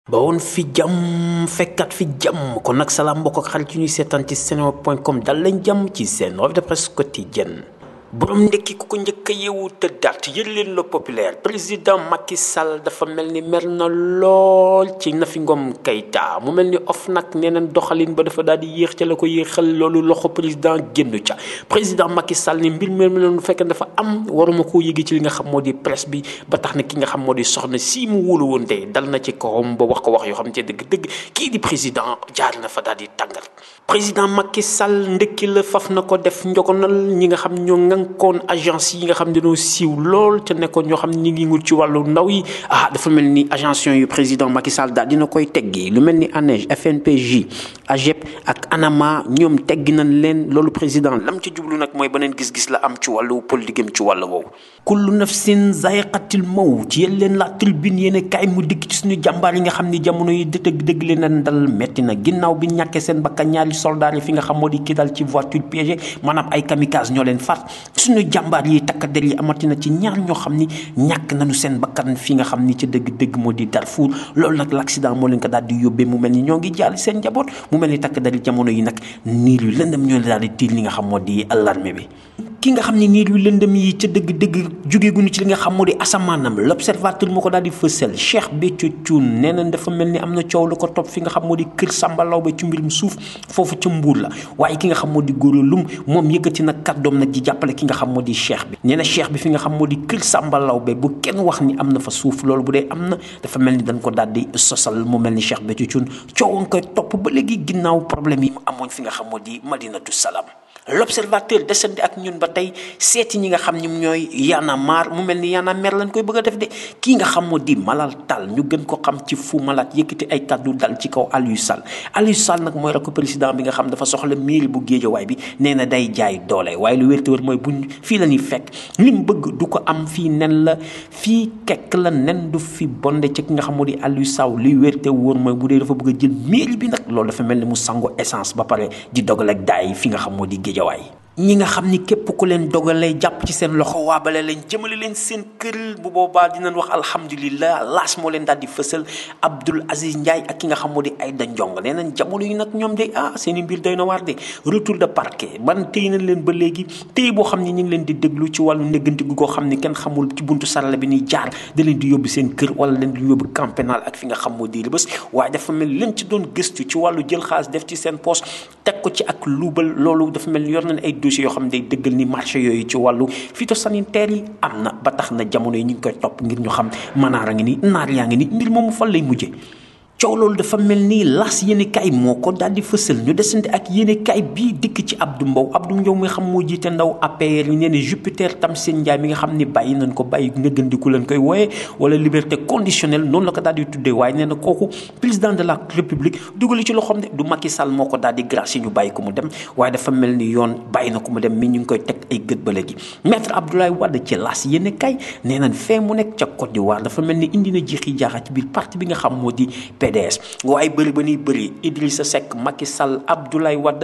ba woon fi jàmm fekkat fi jàmm kon nag salaam mbokk ak xarit yu ñuy seetaan ci seneweb point com dal lañ jàmm ci seen revue de presse quotidienne borom ndekki ku ko njëkk a yeewu tëddaat yër leen le populaire président Macky Sall dafa mel ni mer na lool ci Nafi Ngom Keïta mu mel ni of nag nee nañ doxalin ba dafa daal di yéex ca la ko yéexal loolu loxo président génn ca président Macky Sall ni mbir mi leen fekk dafa am waruma koo yëgi ci li nga xam moo di presse bi ba tax na ki nga xam moo di soxna si mu wóolu woon tey dal na ci kawam ba wax ko wax yoo xam ne dëgg-dëgg kii di président jaar na fa daal di tàngal président Macky Sall ndekki la faf na ko def njogonal ñi nga xam ñoo ngankoon agence yi nga xam dañoo siiw lool te nekkoon ñoo xam ñi ngi ngut ci wàllu ndaw yi ah dafa mel ni agence yu président Macky Sall daal dina koy teggi lu mel ni ANEJ FNPJ AGEP ak ANAMA ñoom teggi nañ leen loolu président lam ci jublu nag mooy beneen gis-gis la am ci wàllu politique am ci wàllu woowu kullu nafsin zaiqatil mawt yéen leen la tribune yéen kaay mu dikk ci suñu jàmbaar yi nga xam ni jamono yi dëgg dëgg leen na dal metti na ginnaaw bi ñàkkee seen bakkan ñaari soldat yi fi nga xam moo di kii dal ci voiture piégée maanaam ay kamikaze ñoo leen faat suñu jàmbaar yi takk der yi amati na ci ñaar ñoo xam ni ñàkk nañu seen bakkan fi nga xam ni ci dëgg-dëgg moo di Darfour loolu nag l'accident moo leen ko daal di yóbbee mu mel ni ñoo ngi jaal seen njaboot mu mel ni takk der yi jamono yi nag niir yu lëndëm ñoo daal di tiil li nga xam moo di alarme bi ki nga xam ne niir yu lëndëm yi ca dëgg-dëgg jógeeguñu ci li nga xam moo di asamaanam l'observateur moo ko daal di fësal Cheikh Béthio Thioune nee nañ dafa mel ni am na coow lu ko topp fi nga xam moo di kër Samba Laobé ci mbirum suuf foofu ca Mbuur la waaye ki nga xam moo di góor lum moom yëkkati nag kàddoom nag di jàppale ki nga xam moo di Cheikh bi nee na Cheikh bi fi nga xam moo di kër Samba Laobé bu kenn wax ni am na fa suuf loolu bu dee am na dafa mel ni dañ ko daal di sosal mu mel ni Cheikh Béthio Thioune coow nga koy topp ba léegi ginnaaw problème yi mu amoon fi nga xam moo di Madinatu Salaam l'observateur desandi ak ñun ba tey seeti ñi nga xam ñoom ñooy yaana maar mu mel ni yaana mer lañ koy bëgg a def de kii nga xam moo di Malal Tall ñu gën ko xam ci fu Malade yëkkati ay kàddu dal ci kaw Aliou Sall Aliou Sall nag mooy rakk président bi nga xam dafa soxla mairie bu Géejawaay bi nee na day jaay doole waaye lu wér te wér mooy buñ fii la ñuy fekk li mu bëgg du ko am fii nen la fii kekk la nen du fi bonde ci ki nga xam moo di Aliou Sall li wér te wóor mooy bu dee dafa bëgg a jël mairie bi nag loolu dafa mel ni mu sango essence ba pare di dogal ak daay fi nga xam moo di Géejawaay ñi nga xam ni képp ku leen dogalee jàpp ci seen loxo waabale leen jëmale leen seen kër bu boobaa dinañ wax alhamdulilah laas moo leen daal di fësal Abdoul Aziz Ndiaye ak ki nga xam moo di Aïda Ndiong nee nañ jamono yi nag ñoom de ah seen i mbir doy na waar de retour de parquet ban téy nañ leen ba léegi téy boo xam ni ñu ngi leen di déglu ci wàllu négganti gu koo xam ni kenn xamul ci buntu sarala bi ñuy jaar da leen di yóbbu seen kër wala leen di yóbbu camp pénal ak fi nga xam moo di Rebeuss waaye dafa mel leen ci doon gëstu ci wàllu jël xaalis def ci seen poche teg ko ci ak luubal loolu dafa mel ni yor nañ ay dossiers yoo xam ne day dëggal ni marché yooyu ci wàllu phytosanitaire yi am na ba tax na jamono yi ñu ngi koy topp ngir ñu xam manaar a ngi ni naar yaa ngi ni mbir moomu fan lay mujje coow loolu dafa mel ni las yéene kaay moo ko daal di fësal ñu desante ak yéene kaay bii dikk ci Abdou Mbow Abdou Mbow mi nga xam moo jiite ndaw APR yi nee na Jupiter Tamsine Ndiaye mi nga xam ni bàyyi nañ ko bàyyi nëggandiku leen koy wooye wala liberté conditionnelle noonu la ko daal di tuddee waaye nee na kooku président de la république dugali ci loxoom de du Macky Sall moo ko daal di grâce ñu bàyyi ko mu dem waaye dafa mel ni yoon bàyyi na ko mu dem mi ñu ngi koy teg ay gët ba léegi maître Abdoulaye Wade ci las yéene kaay nee nañ fee mu nekk ca Côte d'Ivoire dafa mel ni indi na jiixi jaaxa ci biir parti bi nga xam moo di PDS waaye bëri ba nuy bëri Idrissa Seck Macky Sall Abdoulaye Wade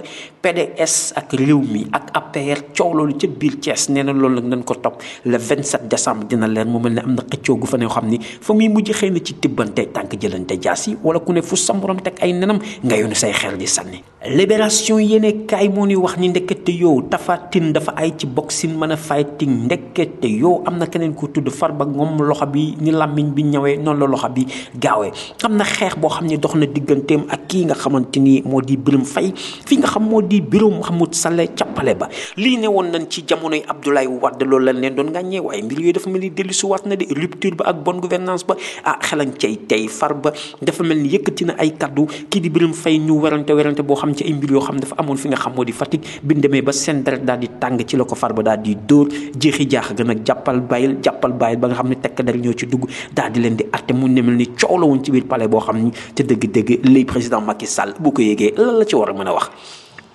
PDS ak réew mi ak APR coow loolu ca biir Thiès nee na loolu nag nañ ko topp le 27 décembre dina leen mu mel ne am na xëccoo gu fa ne xam ni fa muy mujj xëy na ci tibbante tànk jëlante jaas yi wala ku ne fu sa morom teg ay nenam nga yónni say xel di sànni. libération yéene kaay moo ni wax ni ndekete yow tafatin dafa ay ci boxing mën a fighting ndekete yow am na keneen ku tudd Farba Ngom loxo bi ni làmmiñ bi ñëwee noonu la loxo bi gaawee am na xeex boo xam ne dox na digganteem ak kii nga xamante ni moo di Birame Faye fi nga xam moo di bureau Mouhamadou Saleh cappale ba lii ne woon nañ ci jamonoy Abdoulaye Wade loolu lañ leen doon ngàññee waaye mbir yooyu dafa mel ni dellu si waat na de rupture ba ak bonne gouvernance ba ah xelan cay tey Farba dafa mel ni yëkkati na ay kaddu kii di Birame Faye ñu werante werante boo xam ci ay mbir yoo xam dafa amoon fi nga xam moo di Fatick bi ñu demee ba seen deret daal di tàng ci la ko Farba daal di dóor jeexi jaax gën a jàppal bàyyil jàppal bàyyil ba nga xam ne tekk der ñoo ci dugg daal di leen di atte mu ne mel ni coow la woon ci biir palais boo xam ni te dëgg-dëgg lay président Macky Sall bu ko yégee lan la ci war a mën a wax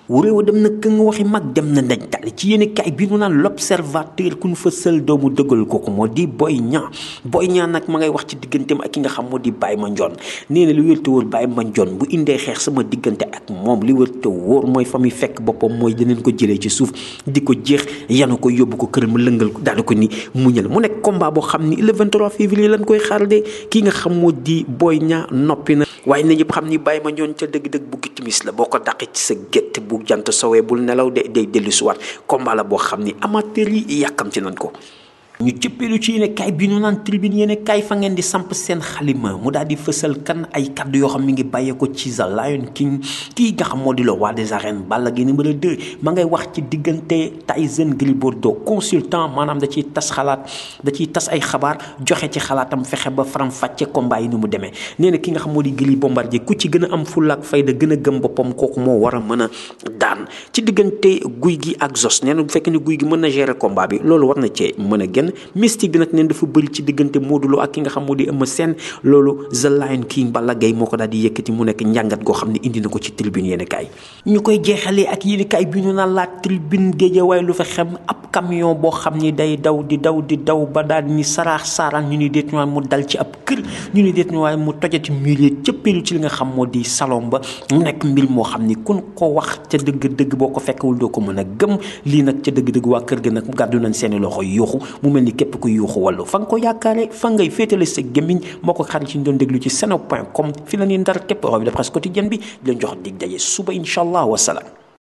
wuréewa dem na kë nga waxi mag dem na ndaj dal ci yéen kaay bi nu naan l'observateur ku ñu fa sël doomu dëggal kooku moo di Boy Niang Boy Niang nag ma ngay wax ci digganteem ak ki nga xam moo di Baye Mandione nee na li wér te wóor Baye Mandione bu indee xeex sama diggante ak moom li wér te wóor mooy fa muy fekk boppam mooy daneen ko jëlee ci suuf di ko jeex yanu ko yóbbu ko kër mu lëngal ko daal di ko ni muñal mu nekk combat boo xam ni le 23 février lañ koy xaar de ki nga xam moo di Boy Niang noppi na waaye na ñëpp xam ni Baye Mandione ca dëgg-dëgg bu timis la boo ko daqee ci sa gétt bu jant sowee bul nelaw de day dellu siwaat combat la boo xam ni amateur yi yàkkamti nañ ko ñu cëppeelu ci yéene kaay bi ñu naan tribune yéene kaay fa ngeen di samp seen xalima mu daal di fësal kan ay kaddu yoo xam mi ngi bàyyee ko ci The Lion King kii nga xam moo di le roi des arènes Balla Gaye numéro 2 ma ngay wax ci diggante Tyson Gris Bordeaux consultant maanaam da ciy tas xalaat da ciy tas ay xabaar joxe ci xalaatam fexe ba faram fàcce combat yi ni mu demee nee na ki nga xam moo di Gris Bombardier ku ci gën a am fulla ak fayda gën a gëm boppam kooku moo war a mën a daan ci diggante guy gi ak Zos nee na bu fekkee ni guy gi mën na gérer combat bi loolu war na cee mën a génn mystique bi nag neen dafa bëri ci diggante Modou Lo ak ki nga xam moo di Eumeu Sène loolu The Lion King Balla Gaye moo ko daal di yëkkati mu nekk njàngat goo xam ne indi na ko ci tribune yéen kaay ñu koy jeexalee ak yéen kaay bi ñu naan la tribune Guédiawaye lu fa xem ab camion boo xam ni day daw di daw di daw ba daal ni saraax saaraan ñu ni déet ñu mu dal ci ab kër ñu ni déet ñu waaye mu tojati milieu cëppeelu ci li nga xam moo di salon ba mu nekk mbir moo xam ni kun ko wax ca dëgg-dëgg boo ko fekkewul doo ko mën a gëm lii nag ca dëgg-dëgg waa kër ga nag gàddu nañ seeni loxo yuuxu mu mel ni képp ku yuuxu wàllu fa nga ko yaakaare fa ngay féetale sa gémmiñ moo ko xarit ci ñu doon déglu ci seno point com fi la ñuy ndar képp revue de presse quotidienne bi di leen jox dig daje suba incha allah wasalaam